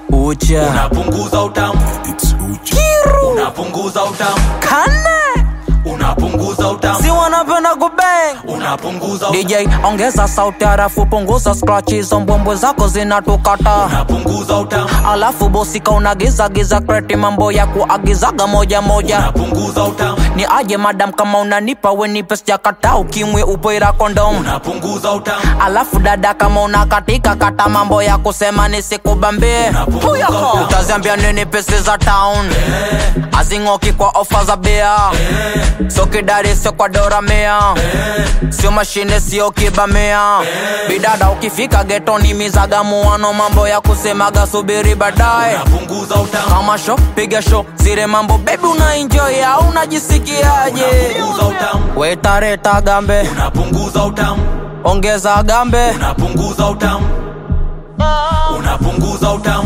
ucha unapunguza utamu kiru unapunguza utamu kane unapunguza utamu si wanapenda kubeng unapunguza utamu DJ ongeza sauti harafu punguza scratch hizo mbwembwe zako zinatukata unapunguza utamu alafu bosika unagiza giza kreti mambo ya kuagizaga moja moja unapunguza utamu ni aje madam kama unanipa wenipe sijakata ukimwe upoira kondom unapunguza utamu alafu dada kama unakatika kata mambo ya kusema nisikubambie Unapunguza utamu. utaziambia nini pesi za town azing'oki kwa ofa za bia sio kidari sio kwa doramea sio mashine sio kibamea bidada ukifika getoni mizagamuano mambo ya kusemaga subiri baadaye unapunguza utamu kama sho piga sho zile mambo bebi unaenjoy au unajisikiaje unapunguza utamu wetareta gambe unapunguza utamu ongeza gambe unapunguza utamu unapunguza utamu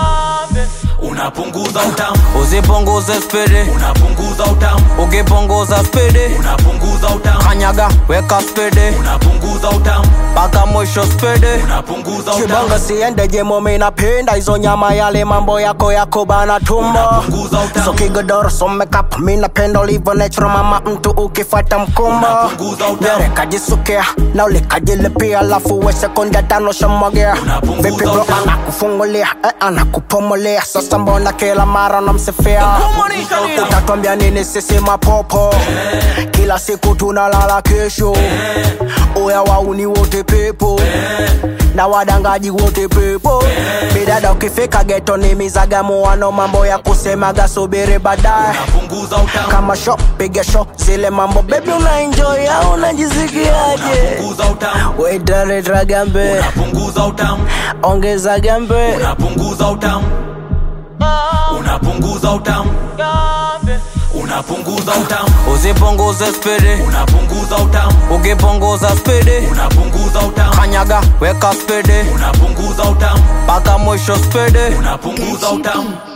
unapunguza utamu usipunguze spidi unapunguza utamu ukipunguza spidi unapunguza utamu kanyaga weka spidi unapunguza utamu mpaka mwisho spidi unapunguza utamu kibongo siende jemo minapenda hizo nyama yale mambo yako yako bana tumbo unapunguza utamu so kigodoro so makeup minapenda ulivyo natural mama mtu ukifata mkumbo Unapunguza utamu. Nyere kajisukia na ulikajilipia alafu we sekunde tano shamwagia Unapunguza vipi bro utamu. anakufungulia eh, anakupomolea sasa mbona kila mara namsifia utatwambia nini sisi mapopo kila siku tunalala kesho uya wauni wote pepo na wadangaji wote pepo bidada ukifika geto ni mizagamuano mambo ya kusemaga subiri baadaye unapunguza utamu kama sho piga sho zile mambo bebi unaenjoy au unajisikiaje unapunguza utamu wetareta gambe unapunguza utamu ongeza gambe unapunguza utamu unapunguza utamu unapunguza utamu usipunguze spidi unapunguza utamu ukipunguza spidi unapunguza utamu kanyaga weka spidi unapunguza utamu mpaka mwisho spidi unapunguza utamu